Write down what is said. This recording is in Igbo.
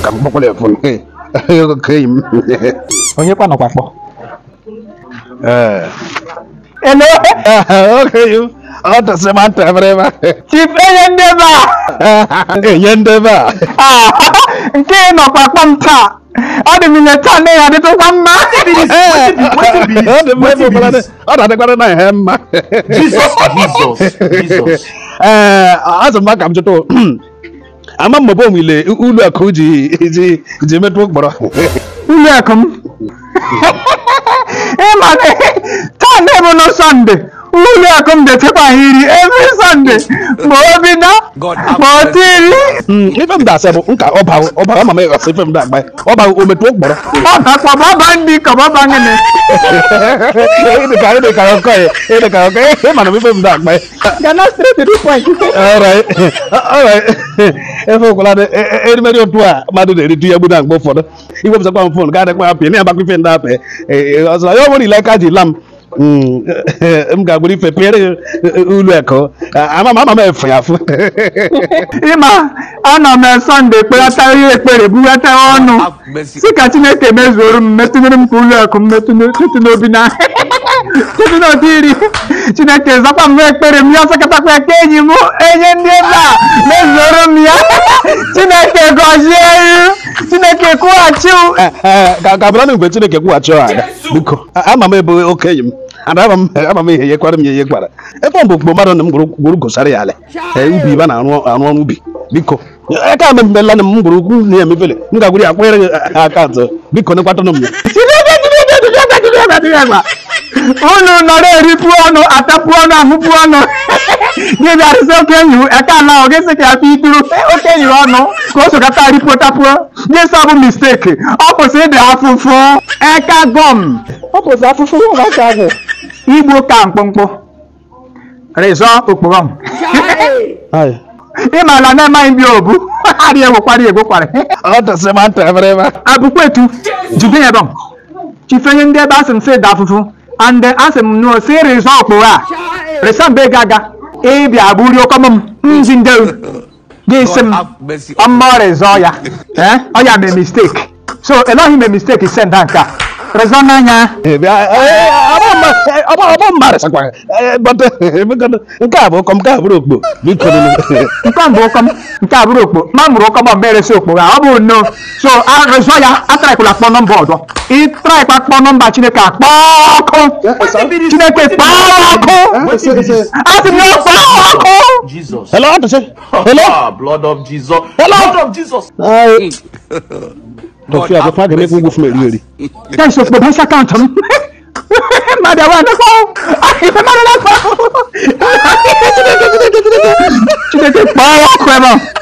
ka m kpọkwara efon oke enyi m onye kwa nọkwa kpọ ee elo oke enyi m ọ tụsị ma ntị ebere ebe chief enye ndị ebe a enye ndị ebe a a nke ị nọkwa kpọ m taa ọ dị m ile taa na ya adịtụkwa mma ọ dị mma ebe ụfọdụ dị- ọ na-adịkwara na ihe mma Jesus, Jesus, Jesus. ee azụ m aka m chụtụ ama m ebe ile ụlọ akụ ji ji ji metụ ụkpọrọ ụlọ akụ m ịma na taa na-ebu na sọnde ụlọ akụ m detekwa iri every sọnde ma o bido ma o tiri ife m da-asị bụ nka ọba ọba ama m ịghọsị ife m da agba ọba o metụ ụkpọrọ ọ bakwa baba ndị ka baba ngene ịdịka ịdịka ọkọ ya ịdịka ọkọ ya ịma na ife m da agba gana straight to the point alright alright efe ụkwara dị erimeri otu a mmadụ na-eritu ya gbuda mgbe ụfọdụ iwepụtakwa m fon ga-adịkwa ya pịa na agbakwa ife ndị apị ọzọ ya ọ bụrụ ile aka ji la m Mm, m ga-agburu ife pịere ụlọ ekọ ama m ama m efe ya afụ ịma anọ m sọnde ekpelata ihe ekpere bughata ọnụ si ka chineke mezuoro m metụnyere m ka ụlọ akụ m metụ n'obi na metụ n'obi iri chineke zakwa m ekpere m ya ọsọkatakwa eke enyi m enye ndị ebe a mezuoro m ya chineke gọzie ya chineke kwụghachi m ka ka bụrụ na mgbe chineke kwụghachi ọha ada biko ama m ebe okenye m ana ama m ama m ihe yekwara m ya ihe gwara ebe ọ bụ okpukpo mmadụ na m gwuru gosara ya ala ee ubi ibe na-arụ arụ ọrụ ubi biko aka m emela na m gwuru ukwu na ya emefele m ga-agwuru ya kpanyere gị akaụntụ biko nekwatanụ m ya chineke chineke chineke chineke chineke unu nọrọ eripụ ọnụ atapụ ọnụ ahụpụ ọnụ gị bịarịsị okenyi aka ala ọ gị sị ka ya pụ ituru okenyi ọnụ ka o sokata ripụ tapuo gị sọ bụ misteki ọ kwụsị ịdị afụfụ eka gọm ọ kwụsị afụfụ ụmụaka ahụ igbo ka mkpụmkpụ rịzọ okpogọm ịmala na-emaghị ndị obu arị egwokwara egwokwara ọ tụsị ma ntị ebere ebe a abukwetu jide ya dọm chifenye ndị ebe asị m sị da afụfụ and asị m nụ si rịzọ okporo a rịsa mbe gaga ịbịa bụrụ okom m nzi ndị gị sị m ọmọ rịzọ ya eh ọ ya mee mistake so eloghị mee mistake send nke a rịzọ n'anya ọgbọ mmadụ sakwa nke a bụ ụkọ m nke a bụrụ okpo biko nke a bụ ụkọm nke a bụrụ okpo ma mụrụ ụkọm ọmụ eresi okpo ha ọ bụ no so arịzọ ya atraịkwụla kpọ nọmba ọzọ ịtraịkwa kpọ nọmba chineke akpọ ọkụ chineke kpọọ ọkụ asị m ya kpọọ ọkụ Jesus. hello ọ tụsị hello Ah, blood of Jesus. Hello? Blood of Jesus. tọfị a tọfị a ga-emekwa ugwu fún eri eri Thanks okpo bank account m mmadụ awa nọkọ ife mmadụ nakọ chineke kpọọ ọkụ ebe a